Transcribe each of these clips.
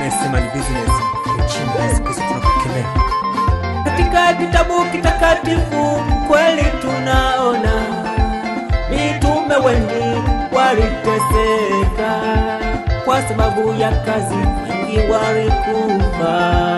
anayesema ni business nchini Yesu Kristo tunakukemea. Katika kitabu kitakatifu kweli tunaona mitume wengi waliteseka kwa sababu ya kazi, wengi walikufa.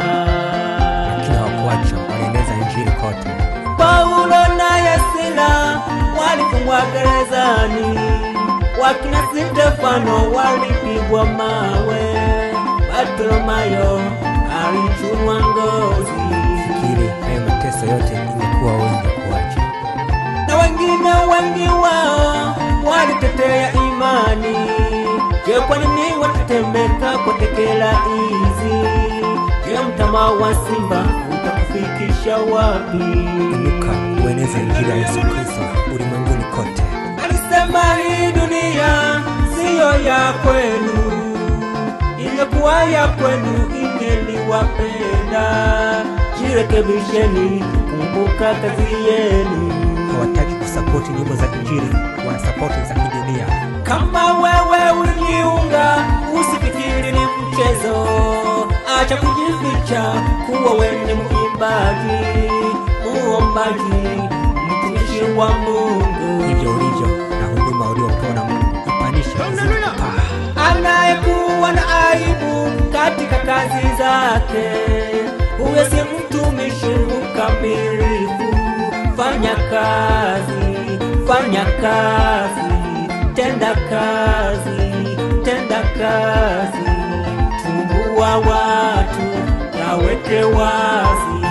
Lakini hawakuacha, walieneza injili kote. Paulo na Sila walifungwa gerezani, wakina Stefano walipigwa mawe, Bartolomayo alichunwa ngozi Fikiri hayo mateso yote ingekuwa wengi kuacha. na wengine wengi wao walitetea imani. Je, kwa nini watetemeka kwa tekela hizi? Je, mtama wa simba utakufikisha wapi? Inuka ueneze injili ya Yesu Kristo ulimwenguni kote. Alisema hii dunia siyo ya kwenu, ingekuwa ya kwenu ingeliwapenda. Jirekebisheni, kumbuka kazi yenu. Hawataki kusapoti nyimbo za injili, wanasapoti za kidunia. Kama wewe ulijiunga, usifikiri ni mchezo. Acha kujificha kuwa wewe ni mwimbaji, muombaji, mtumishi wa Mungu. Hivyo ulivyo na huduma uliopewa na Mungu, ipanishe uzidi kupaa. anayekuwa na aibu katika kazi zake, huyo si mtumishi mkamilifu. Fanya kazi, fanya kazi, tenda kazi, tenda kazi, tumbua watu, yaweke wazi.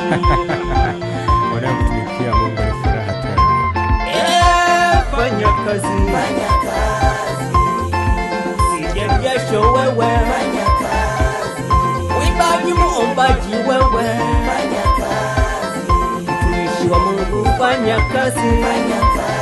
Wanaomtumikia Mungu ni furaha tele. Eh, fanya kazi, fanya kazi, sije jasho wewe, fanya kazi, uimbaji muombaji wewe, fanya kazi, mtumishi wa Mungu fanya kazi, fanya kazi.